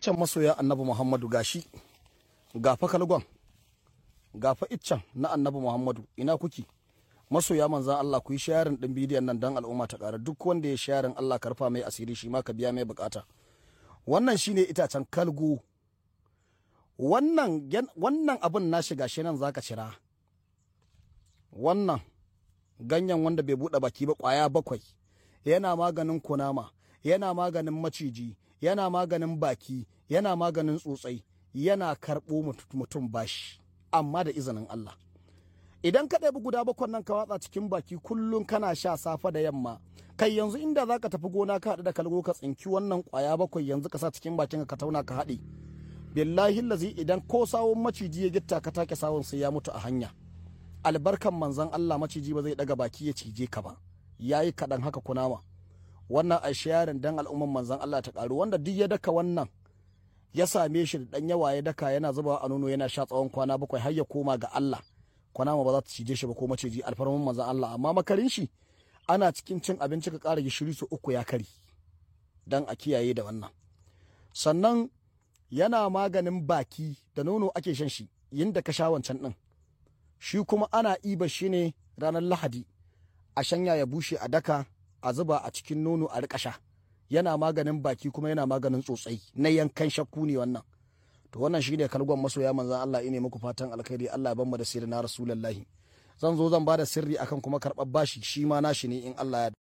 iccen masoya annabi muhammadu gashi gafa kalgon gafa iccen na annabi muhammadu ina kuki masoya manzan Allah ku yi sharing din bidiyon nan dan al'umma ta ƙara duk wanda ya sharing Allah karfa mai asiri shi ma ka biya mai bukata wannan shine itacen kalgo wannan wannan abin na shiga shi nan zaka cira wannan ganyen wanda bai bude baki ba kwaya bakwai yana maganin kunama yana maganin maciji yana maganin baki yana maganin tsotsai yana karɓo mutum bashi amma da izinin Allah idan ka ɗabi guda bakwan nan ka watsa cikin baki kullum kana sha safa da yamma kai yanzu inda zaka tafi gona ka haɗu da kalgo ka tsinki wannan ƙwaya bakwai yanzu ka sa cikin bakin ka tauna ka haɗe billahi lazi idan ko sawun maciji ya gitta ka take sawun sai ya mutu a hanya albarkan manzon Allah maciji ba zai daga baki ya cije ka ba yayi kaɗan haka kunama wannan a shayarin dan al'umman manzon Allah ta ƙaru wanda duk ya daka wannan ya same shi da ɗan yawa ya daka yana zubawa a nono yana sha tsawon kwana bakwai har ya koma ga Allah kwanama ba za ta cije shi ba ko maciji alfarman manzon Allah amma makarin shi ana cikin cin abinci ka ƙara gishiri su uku ya kari dan a kiyaye da wannan sannan yana maganin baki da nono ake shan shi yinda ka sha wancan ɗin shi kuma ana iba shi ne ranar lahadi a shanya ya bushe a daka a zuba a cikin nono a riƙa sha yana maganin baki kuma yana maganin tsotsai na yankan shakku ne wannan to wannan shine kalgon masoya manzan Allah ine muku fatan alkhairi Allah ya bamu da sirri na rasulullahi zan zo zan bada sirri akan kuma karɓar bashi shi ma nashi ne in Allah ya